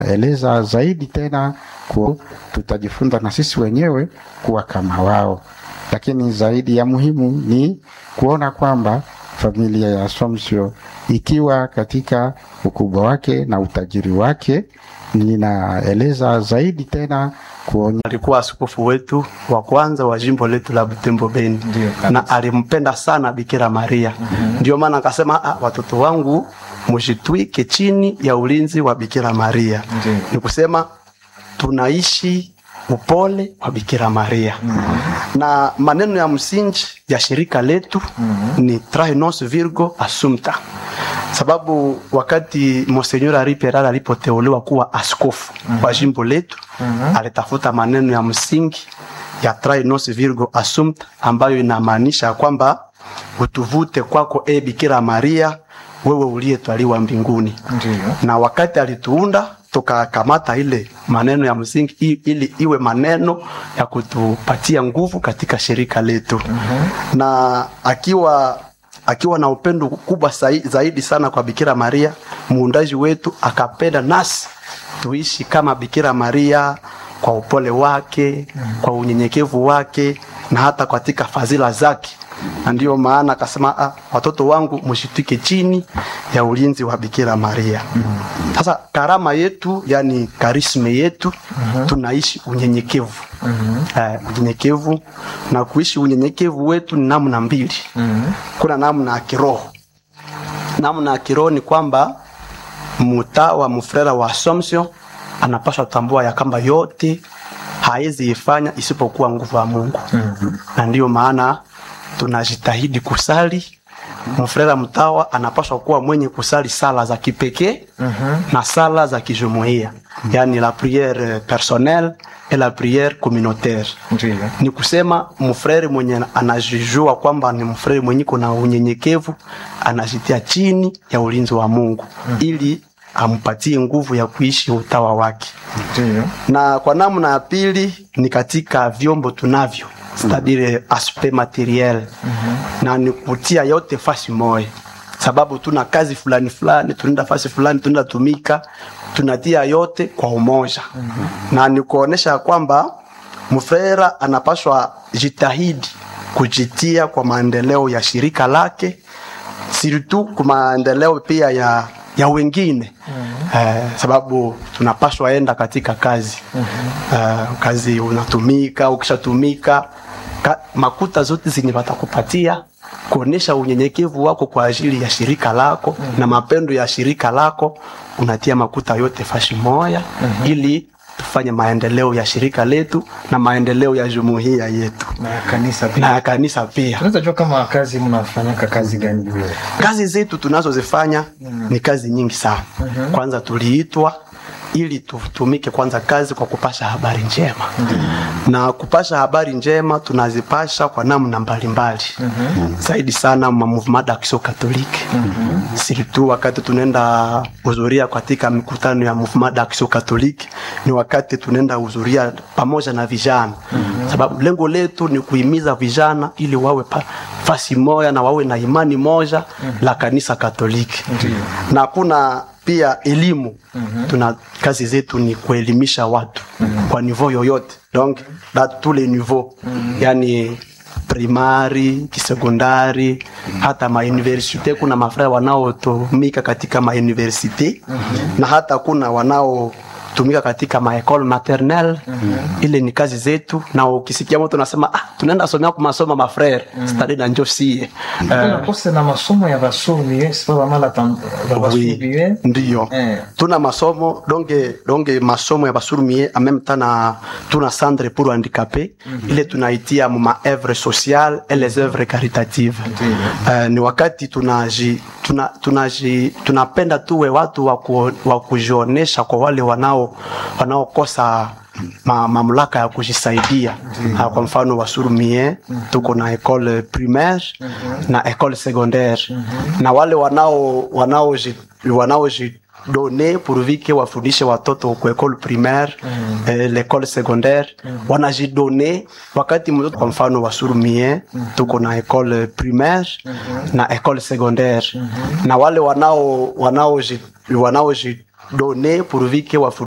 eleza zaidi tena ku, tutajifunza na sisi wenyewe kuwa kama wao, lakini zaidi ya muhimu ni kuona kwamba familia ya Assumption ikiwa katika ukubwa wake na utajiri wake, ninaeleza zaidi tena kuonya alikuwa askofu wetu wa kwanza wa jimbo letu la Butembo Beni, na alimpenda sana Bikira Maria. Ndio maana akasema, ah, watoto wangu mshitwike chini ya ulinzi wa Bikira Maria. Ni kusema tunaishi upole wa Bikira Maria na maneno ya msingi ya shirika letu ni trae nos virgo assumpta, sababu wakati Monsenyor Henri Peral alipoteuliwa kuwa askofu wa jimbo letu alitafuta maneno ya msingi ya trae nos virgo assumpta ambayo inamaanisha kwamba utuvute kwako, e Bikira Maria, wewe uliyetwaliwa mbinguni. Na wakati alituunda tukakamata ile maneno ya msingi i- ili iwe maneno ya kutupatia nguvu katika shirika letu na akiwa akiwa na upendo kubwa sai- zaidi sana kwa Bikira Maria muundaji wetu, akapenda nasi tuishi kama Bikira Maria kwa upole wake, kwa unyenyekevu wake na hata katika fadhila zake na ndiyo maana akasema ah, watoto wangu mshitike chini ya ulinzi wa Bikira Maria. Sasa karama yetu, yani karisme yetu, tunaishi unyenyekevu eh, unyenyekevu na kuishi unyenyekevu wetu ni namna mbili. Kuna namna ya kiroho. Namna ya kiroho ni kwamba mtawa mfrera wa Assumption anapaswa tambua ya kwamba yote hawezi ifanya isipokuwa nguvu ya Mungu na ndiyo maana tunajitahidi kusali. Mfrera mtawa anapaswa kuwa mwenye kusali sala za kipekee na sala za kijumuiya, yani la priere personnelle et la priere communautaire. Ni kusema mfrere mwenye anajijua kwamba ni mfrere mwenye kuna unyenyekevu, anajitia chini ya ulinzi wa Mungu ili ampatie nguvu ya kuishi utawa wake na kwa namna ya pili ni katika vyombo tunavyo c'est-à-dire aspect materiel na ni kutia yote fasi moja, sababu tuna kazi fulani fulani, tunaenda fasi fulani, tunaenda tumika, tunatia yote kwa umoja na ni kuonesha kwamba mfrera anapaswa jitahidi kujitia kwa maendeleo ya shirika lake surtout kwa maendeleo pia ya ya wengine eh, sababu tunapaswa enda katika kazi eh, kazi unatumika, ukishatumika ka, makuta zote zenye watakupatia kuonesha unyenyekevu wako kwa ajili ya shirika lako na mapendo ya shirika lako, unatia makuta yote fashi moya ili tufanye maendeleo ya shirika letu na maendeleo ya jumuiya yetu na kanisa na pia. ya kanisa pia. Tunaweza jua kama kazi mnafanyaka kazi gani vile? Kazi zetu tunazozifanya ni kazi nyingi sana. Kwanza tuliitwa ili tutumike kwanza kazi kwa kupasha habari njema na kupasha habari njema tunazipasha kwa namna mbalimbali zaidi sana ma mouvement d'action catholique surtout wakati tunaenda hudhuria katika mikutano ya mouvement d'action catholique ni wakati tunaenda hudhuria pamoja na vijana sababu lengo letu ni kuhimiza vijana ili wawe pa, fasi moja na wawe na imani moja la kanisa Katoliki na kuna pia elimu tuna kazi zetu ni kuelimisha watu kwa niveau yoyote donc da tous les niveaux yani primari kisekondari hata mauniversite kuna mafraya wanaotumika katika mauniversite na hata kuna wanaotumika katika maekole maternel ile ni kazi zetu na ukisikia mtu unasema ah, tunaenda somea kwa masomo mafrere stadi na njo sie Kuna kose na masomo ya basomi sipa bamala tam- ba Oui, basubie. ndiyo Eh. tuna masomo donge donge masomo ya basurumie en même temps na tuna centre pour handicapé ile tunaitia mu ma œuvre sociale et les œuvres caritatives uh, ni wakati tunaji tuna, tunaji tunapenda tuwe watu wa ku- wa kujionesha kwa wale wanao wanaokosa ma, mamlaka ya kujisaidia Ah, kwa mfano wasurumie tuko na école primaire na école secondaire na wale wanao wanaoji wanaoji done pourvu que wafundishe watoto ku école primaire eh, l'école secondaire wanajidone wakati mtoto kwa mfano wasurumie tuko na école primaire na école secondaire na wale wanao wanaoji wanaoji done pourvu que wafundishe